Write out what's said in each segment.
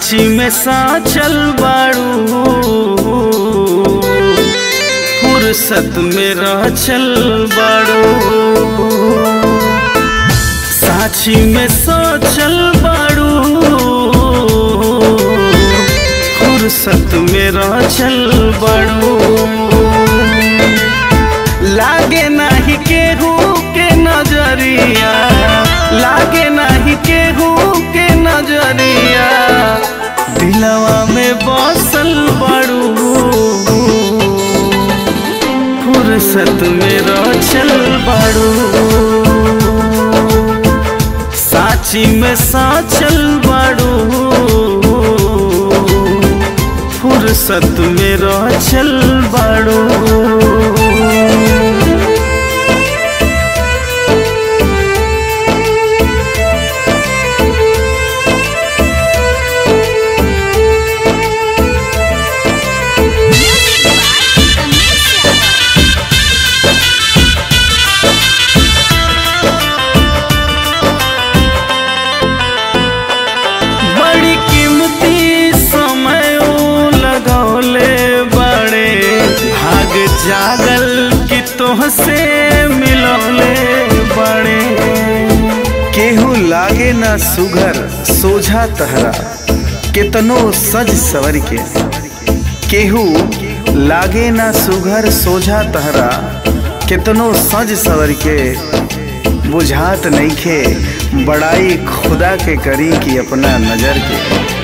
साची में साचल बाड़ू फुर्सत में रचल बाड़ू साची में सोचल बाड़ू फुर्सत में रचल बाड़ू लागे नाही केहू के नजरिया लागे नाही केहू के नजरिया दिलवा में बसल बड़ू फुर्सत में रचल बड़ू साची में साचल बड़ू फुर्सत में रचल बड़ू Music by Umesh Yadav. बड़ी कीमती समय ऊ लगौले बड़े भाग जागल कि तोहसे मिलौले बड़े केहू लागे ना सुघर सोझा तहरा केतनो सज सवर के केहू लागे ना सुघर सोझा तहरा केतनो सज सवर के बुझात नइखे बड़ाई खुदा के करी कि अपना नजर के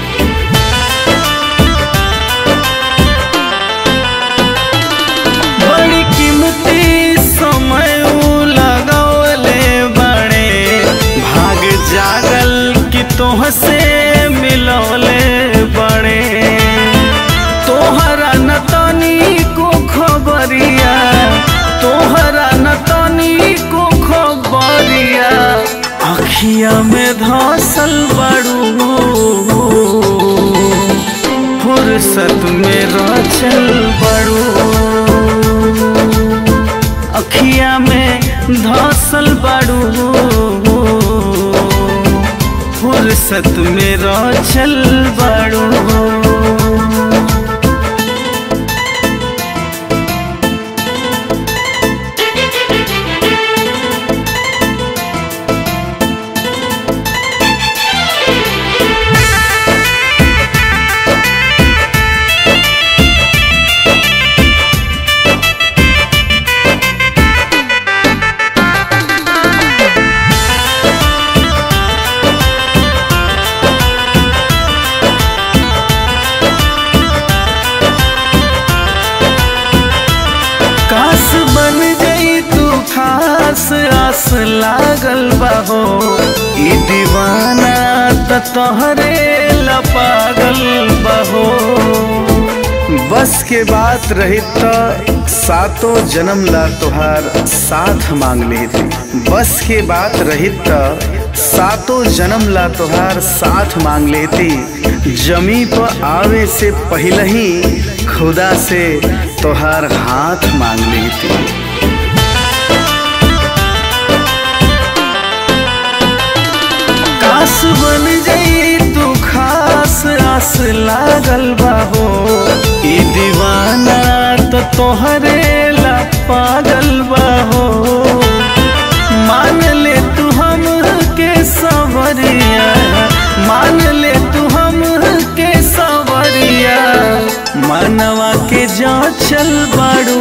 बड़ी कीमती समय ऊ लगौले बड़े भाग जागल कि तोहसे मिलौले बड़े तोहरा न तनी को खबरिया तोहरा न तनी को खबरिया अखिया में धसल बड़ू फुर्सत में रचल बड़ू अखिया में धसल बड़ू फुर्सत में रचल बड़ू काश बन गई तू खास आस लागल बाहो ई दीवाना त तोहरे ला पागल बाहो बस के बात रही तो सातों जन्म ला तुहार साथ मांग ली थी बस के बात रही तो सातों जन्म ला तुहार साथ मांग लेती जमी पर आवे से पहले ही खुदा से तुहार हाथ मांग लेती काश बन गई तू खास आस लागल बाहो ई दीवाना त तोहरे ला पागल बाहो मान ले तू हम के सवरिया मान ले तू हम के सवरिया मनवा के जा चल बाड़ू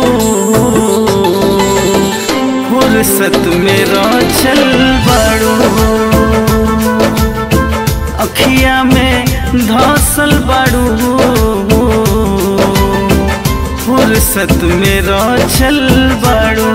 फुर्सत में चल बाड़ू अखिया में धसल बाड़ू फुर्सत में चल बाड़ू